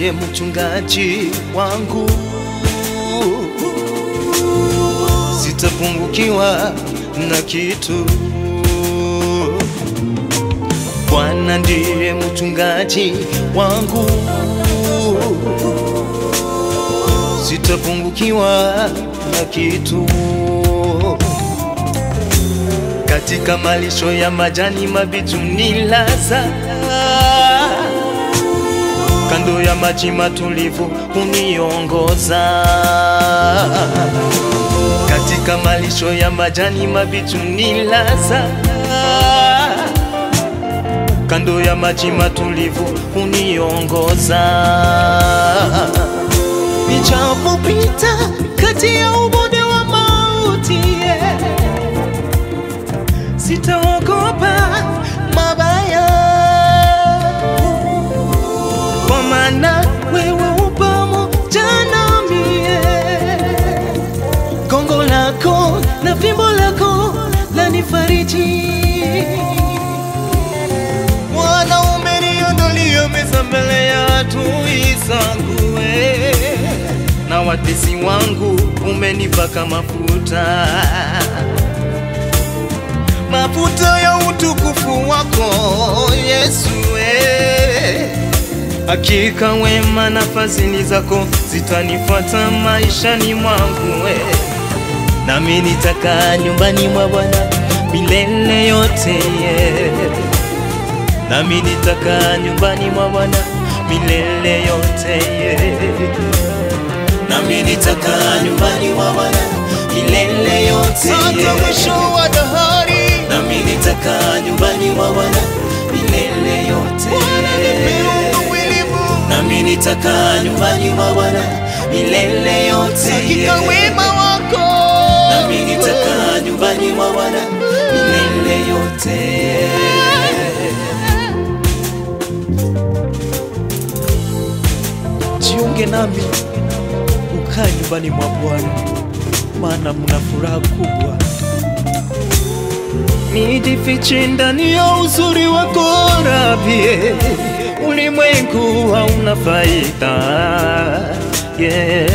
ndiye mchungaji wangu, sitapungukiwa na kitu. Bwana ndiye mchungaji wangu, sitapungukiwa na kitu. Katika malisho ya majani mabichi unilaza, kando ya maji matulivu uniongoza. Katika malisho ya majani mabichi unilaza, kando ya maji matulivu uniongoza. Nijapopita kati ya ubonde wa mauti, yeah, sitaogopa mabaya, kwa maana wewe upo pamoja nami, yeah. Gongo lako na fimbo lako lanifariji. Bwana, umeniondolia meza mbele ya adui zangu, eh, na watesi wangu umenipaka mafuta, mafuta ya utukufu wako Yesu, eh. Hakika wema na fadhili zako zitanifuata maishani mwangu, eh. nami nitakaa nyumbani mwa Bwana milele yote, yeah. nami nitakaa nyumbani mwa Bwana milele yote, yeah. nami nitakaa nyumbani mwa Bwana milele yote, yeah. mwisho wa dahari nami nitakaa nyumbani mwa Bwana milele yote, nami nitakaa nyumbani mwa Bwana milele yote, hakika yeah. wema wako nami nitakaa nyumbani mwa Bwana milele yote. jiunge nami ukaa nyumbani mwa Bwana, maana mna furaha kubwa. Nijifiche ndani ya uzuri wako Rabi, ulimwengu hauna faida yeah.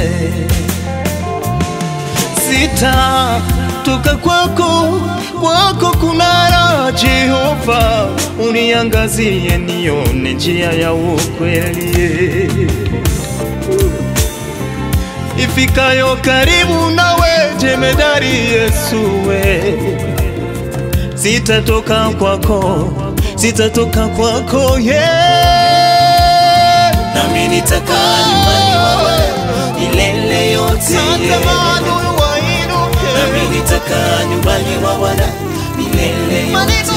Sitatoka kwako, kwako kuna raha Jehova, uniangazie nione njia ya ukweli ifikayo karibu nawe, jemedari Yesu we sitatoka kwako, sitatoka kwako yeah. Nami nitakaa nyumbani mwa Bwana milele yote yeah. Nami nitakaa nyumbani mwa Bwana milele yote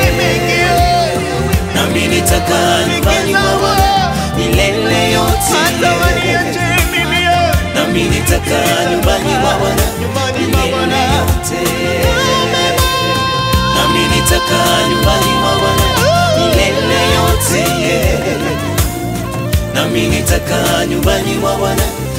Nami nitakaa nyumbani mwa Bwana milele yote yeah. Nami nitakaa nyumbani mwa Bwana milele yote nami nitakaa nyumbani mwa Bwana milele yote yeah. nami nitakaa nyumbani mwa Bwana